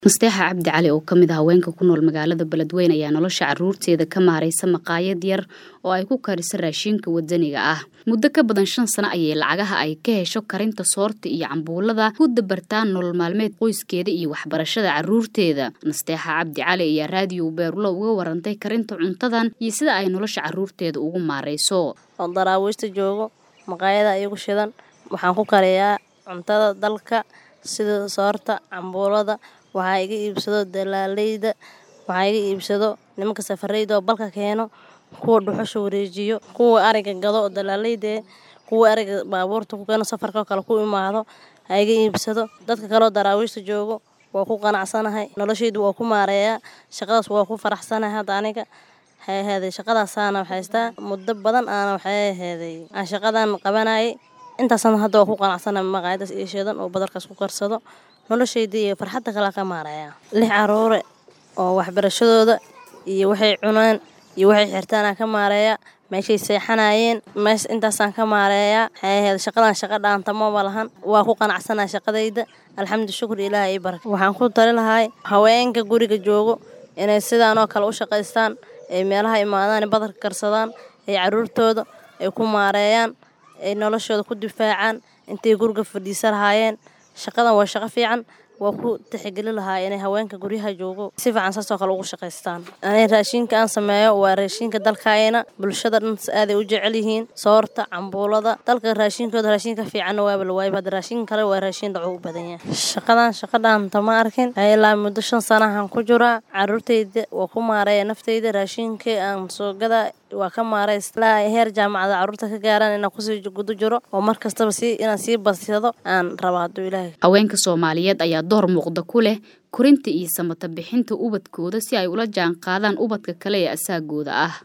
musteexa cabdi cali oo ka mid ah haweenka ku nool magaalada beledweyne ayaa nolosha caruurteeda ka maaraysa maqaayad yar oo ay ku karisa raashinka wadaniga ah muddo ka badan shan sano ayay lacagaha ay ka hesho karinta soorta iyo cambuulada ku dabartaan nolol maalmeed qoyskeeda iyo waxbarashada caruurteeda musteexa cabdi cali ayaa raadiyo beerulo uga warantay karinta cuntadan iyo sida ay nolosha caruurteeda ugu maarayso oo daraawiishta joogo maqaayada iyagu shidan waxaan ku kariyaa cuntada dalka sida soorta cambuulada waxaa iga iibsado dalaaleyda waxaa iga iibsado nimanka safareyda oo balka keeno kuwa dhuxusha wareejiyo kuwa ariga gado oo dalaaleyda kuwa ariga baabuurta ku keeno safarka kale ku imaado ha iga iibsado dadka kaleoo daraawiishta joogo waa ku qanacsanahay noloshaydu waa ku maareeyaa shaqadaas waa ku faraxsanahay hadda aniga waxay ahaaday shaqadaasaana haystaa muddo badan aana waxay ahaaday aan shaqadan qabanayay intaasna hadda waa ku qanacsanahay maqaayadaas iyo shidan oo badarkaas ku karsado noloshayda iyo farxadda kala ka maareeyaa lix caruure oo waxbarashadooda iyo waxay cunaan iyo waxay xirtaanaan ka maareeyaa meeshay seexanayeen mees intaasaan ka maareeyaa waxay ahayd shaqadan shaqa dhaantamaba lahan waa ku qanacsanaha shaqadayda alxamdu shukur ilaah ii baraka waxaan ku tali lahay haweenka guriga joogo inay sidaanoo kale u shaqaystaan ay meelaha imaadaan badarka karsadaan ay caruurtooda ay ku maareeyaan ay noloshooda ku difaacaan intay guriga fadhiisa lahaayeen shaqadan waa shaqo fiican waa ku tixgeli lahaa inay haweenka guryaha joogo si fiican saasoo kale ugu shaqaystaan ani raashinka aan sameeyo waa raashinka dalkaayna bulshada dhan aaday u jecel yihiin soorta cambuulada dalka raashinkooda raashinka fiicanna waaba la waayba hadda raashin kale waa raashin dhaco u badan yahay shaqadan shaqa dhaanta ma arkin ilaa muddo shan sanahan ku jiraa caruurtayda waa ku maareeya naftayda raashinkii aan soo gadaa waa ka maareys ilaa heer jaamacada caruurta ka gaaraan inaan kusii guda jiro oo mar kastaba si inaan sii badsado aan raba hadduu ilaahay haweenka soomaaliyeed ayaa door muuqda ku leh korinta iyo samata bixinta ubadkooda si ay ula jaan qaadaan ubadka kale ee asaagooda ah